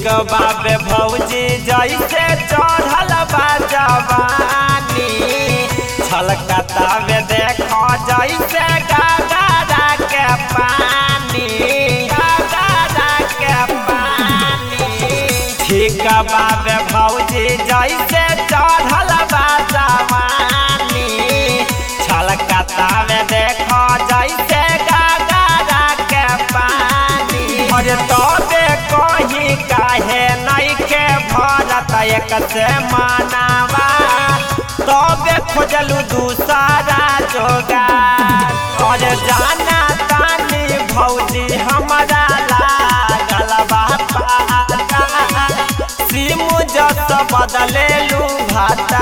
बाबे भौजी जैसे चढ़ल बा जवानी छलकता में देखो जैसे गगरा के पानी गगरा के पानी ठीक बाबे भौजी जैसे चढ़ल बा जवानी छलकता में देखो जैसे गगरा के पानी अरे तबे कहीं काहे नहीं के भरत एक से मानावा तबे खोजलू दूसरा जोगार और जाना तानी भौजी हमारा लागल बा पाता सिमु जस बदलेलू भाता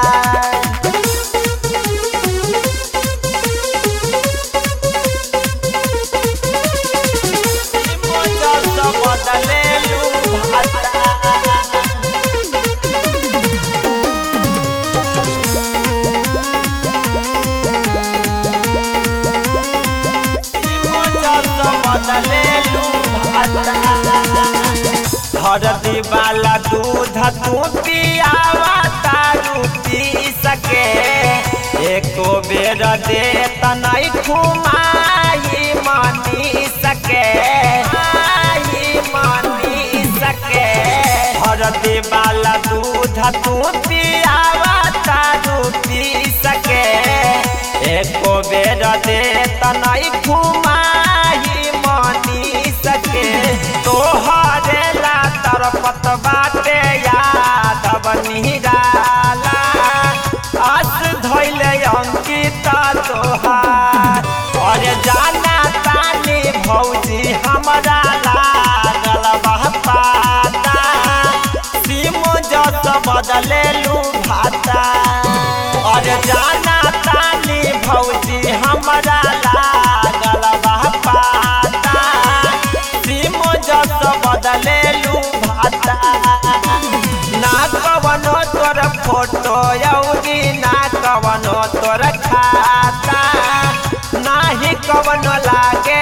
हरदी वाला दूध तू पियावा तारू पी सके एको बेर दे तनाई घुमाई मानी सके आई मानी सके हरदी वाला दूध तू पियावा तारू पी सके एको बेर दे तनाई घुमाई मानी सके तोहरे ला तरपत बाटे यादव निराला आस धैले अंकिता तोहार और जाना तानी भौजी हमरा लागल बा पाता सिमो जस बदलेलू भाता और जाना तानी भौजी हमरा लागल बा पाता सिमो जस बदलेलू भाता ना कवनो तोर फोटो यौरी ना कवनो तोर खाता नाही कवनो लागे